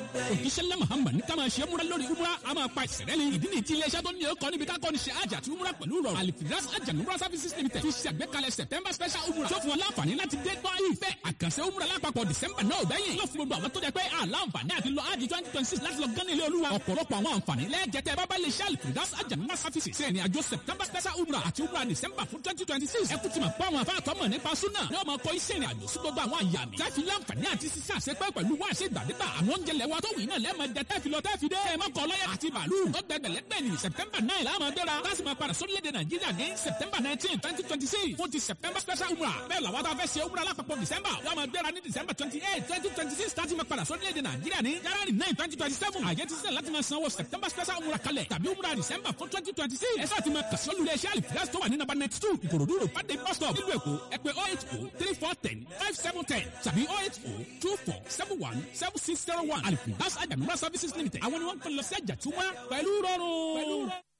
òkìṣẹ́lẹ̀ muhammad ní ká máa ṣe múra lórí umra a máa pa ìṣẹ̀lẹ̀ ni ìdí ni ti iléeṣẹ́ tó ní ọkọ̀ níbi ká kọ́ni ṣe àjà àti umra pẹ̀lú rọrùn alifiras ajanumra services limited fi ṣe àgbékalẹ̀ september special umra tó fún wọn láǹfààní láti dé gbọ́ ìfẹ́ àkànṣe umra lápapọ̀ december náà bẹ́yìn yóò fún gbogbo àwọn tó jẹ́ pé àlàǹfààní àti lọ ájì twenty twenty six láti lọ gán ilé olúwa ọ̀pọ̀lọpọ̀ àwọn àǹfààní lẹ́ẹ̀jẹ̀tẹ̀ bábá lè ṣe alifiras ajanumra services ṣe ìrìn àjò september special umra àti umra december fún twenty twenty six ẹ kú ti mọ̀ pé àwọn afáàtọ́ mọ̀ nípa súnà ní ọmọ kọ́ iṣẹ́ ìrìn àjò sí gbogbo àwọn àyàmì tá fi láǹfààní àti sísá àṣepẹ́ pẹ̀lú wá àṣẹ ìgbàdégbà àwọn oúnjẹ lẹ́wọ́ tó wì náà lẹ́ẹ̀mọ jẹ tẹ́fi lọ tẹ́fi dé ẹ̀ mọ́kọ́ lọ́yẹ̀ àti bàálù ó gbẹgbẹ̀lẹ́gbẹ̀ ní september nine láàmú gbéra láti máa padà sórílẹ̀-èdè nàìjíríà ní september nineteen twenty twenty six fún ti september special umrah bẹ́ẹ̀ làwọn tá a fẹ́ ṣe umrah lápapọ̀ december yóò máa gbéra ní december twenty eight twenty twenty six láti máa padà sórílẹ̀-èdè nàìjíríà ní january nine twenty twenty seven àyè ti sílẹ̀ láti máa sanwó september special umrah kalẹ̀ tàbí umrah december fún twenty twenty six ẹ sáà ti máa kàṣọ́ lulẹ̀ iṣẹ́ àlìfíà tó wà ní number ninety two ìkòròdú road pàdé bus stop nílùú èkó ẹ pè oh eight oh three four ten five seven ten tàbí oh eight oh two four seven one seven six zero one àlìfíà àjànúmọ́ services limited àwọn ni wọ́n ń pè lọ sí àjàtúmọ̀ pẹ̀lú rọrùn.